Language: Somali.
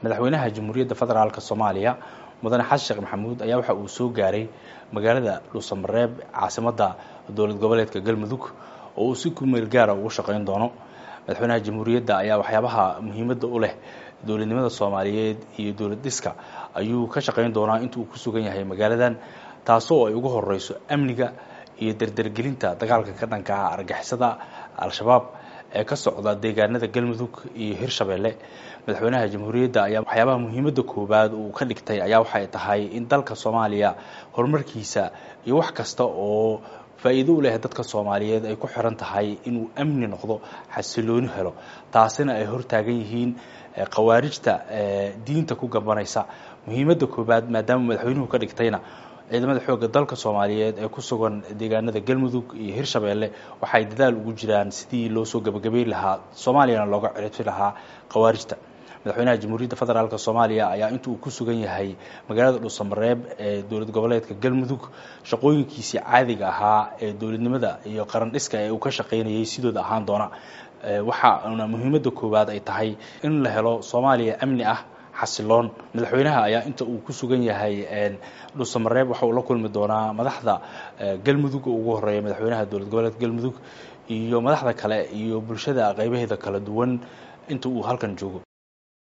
madaxweynaha jamhuuriyadda federaalk soomaaliya mudane xasan sheekh maxamuud ayaa waxa uu soo gaaray magaalada dhuusamareeb caasimadda dowlad goboleedka galmudug oo uu si kumeel gaara ugu shaqayn doono madaxweynaha jamhuuriyadda ayaa waxyaabaha muhiimadda u leh dowladnimada soomaaliyeed iyo dowlad dhiska ayuu ka shaqayn doonaa inta uu ku sugan yahay magaaladan taasoo ay ugu horeyso amniga iyo dardargelinta dagaalka ka dhanka ah argixisada al-shabaab ee ka socda deegaanada galmudug iyo hirshabeelle madaxweynaha jamhuuriyadda ayaa waxyaabaha muhiimadda koowaad uu ka dhigtay ayaa waxay tahay in dalka soomaaliya horumarkiisa iyo wax kasta oo faa'iido u leh dadka soomaaliyeed ay ku xiran tahay inuu amni noqdo xasilooni helo taasina ay hortaagan yihiin khawaarijta diinta ku gabanaysa muhiimadda koowaad maadaama madaxweynuhu ka dhigtayna ciidamada xoogga dalka soomaaliyeed ee ku sugan deegaanada galmudug iyo hirshabeelle waxay dadaal ugu jiraan sidii loo soo gabagabeyn lahaa soomaaliyana looga ciribti lahaa khawaarijta madaxweynaha jamhuuriyadda federaalk soomaaliya ayaa inta uu ku sugan yahay magaalada dhuusamareeb ee dowlad goboleedka galmudug shaqooyinkiisii caadiga ahaa ee dowladnimada iyo qaran dhiska ee uu ka shaqaynayay sidooda ahaan doona waxaana muhiimadda koowaad ay tahay in la helo soomaaliya amni ah xasiloon madaxweynaha ayaa inta uu ku sugan yahay dhuusamareeb waxa uu la kulmi doonaa madaxda galmudug oo ugu horeeya madaxweynaha dowlad goboleedka galmudug iyo madaxda kale iyo bulshada qaybaheeda kala duwan inta uu halkan joogo